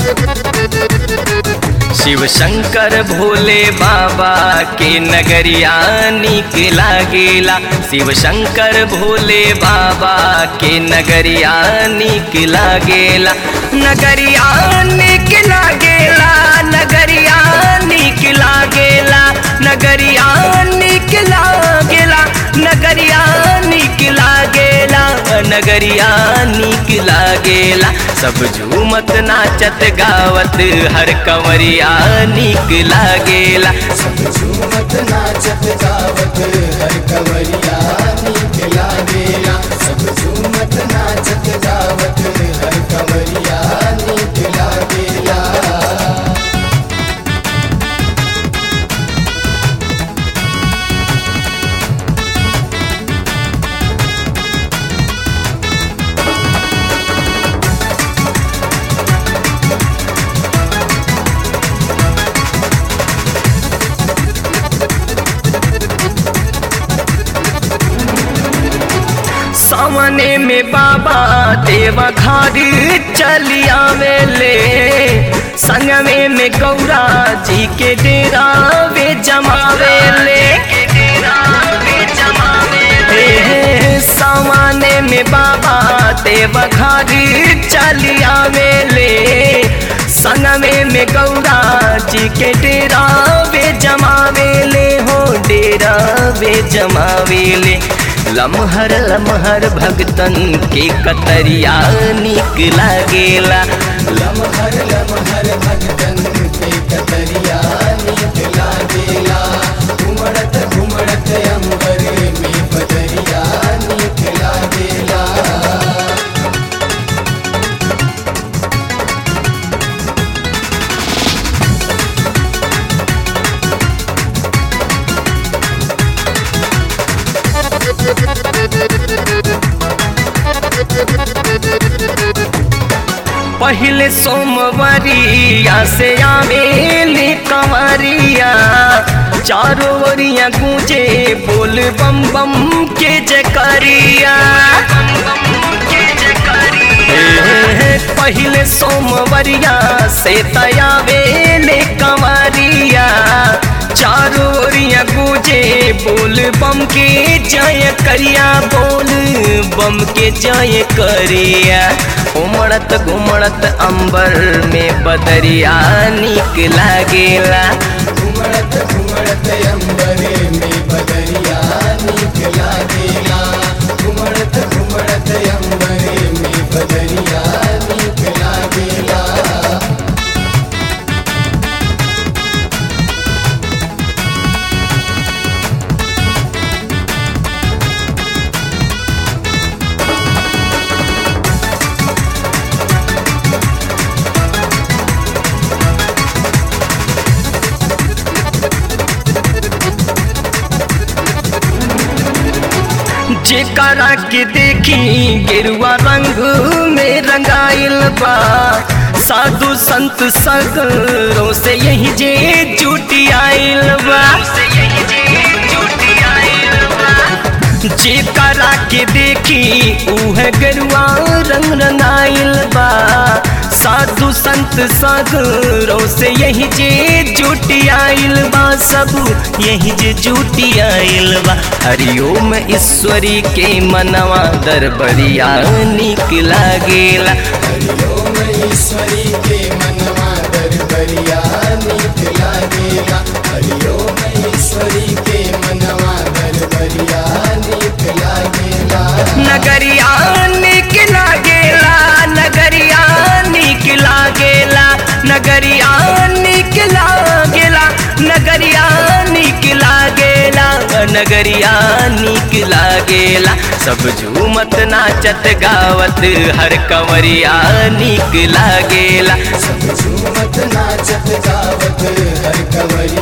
शिव शंकर भोले बाबा के नगरिया निक लागेला शिव शंकर भोले बाबा के नगरिया निक लागेला नगरिया निक लागेला नगरिया निक लागेला नगरिया निक लागेला नगरिया निक लागेला नगरिया निक लागेला सब झूमत नाचत गावत हर कंवरिया निक लागेला सब झूमत नाचत गावत हर कंवरिया नीक लागेला सब झूमत नाचत गावत हर कंवरिया नीक लागेला सामने में बाबा देवा घारी चलिया मेले संगमे में गौरा जी के डेरा वे जमावेले हे हे, सामने में बाबा देवा घारी चलिया मेले संगमे में गौरा जी के डेरा वे जमावेले हो डेरा वे जमावेले लमहर लमहर भगतन के कतरिया निक लागेला लमहर लमहर भगतन के कतरिया नीक लागेला घुमड़त घुमड़त अंबर में बदरिया नीक लागेला पहले सोमवरिया से आवेली कंवरिया चारों ओरिया गूंजे बोल बम बम के जकरिया हे, पहले सोमवरिया से तयावेले कंवरिया चारों ओरिया गूंजे बोल बम के जय करिया बोल बम के जय करिया उमड़त घुमड़त अंबर में बदरिया निक लागेला घुमड़त घुमड़त अंबर में बदरिया नीक लागेला घुमड़त घुमड़त अंबर में बदरिया नीक लागेला जेकरा के देखी गेरुआ रंग में रंगाइल बा साधु संत सगरों से यही जे जुटी आइल बा जेकरा के देखी उह गेरुआ रंग रंगाइल बा साधु संत सगरों से यही जे जुटी आइल बा सब यही जे जुटी आइल बा हरिओम ईश्वरी के मनवा दरबरिया निक लागेला हरिओम ईश्वरी के मनवा दरबरिया नीक लागेला हरिओम ईश्वरी के मनवा दरबरिया नीक लागेला नगरिया निक लागेला नगरिया निक लागेला नगरिया निक लागेला नगरिया निक लागेला नगरिया निक लागेला सब झूमत नाचत गावत हर कंवरिया निक लागेला सब झूमत नाचत गावत हर कंवरिया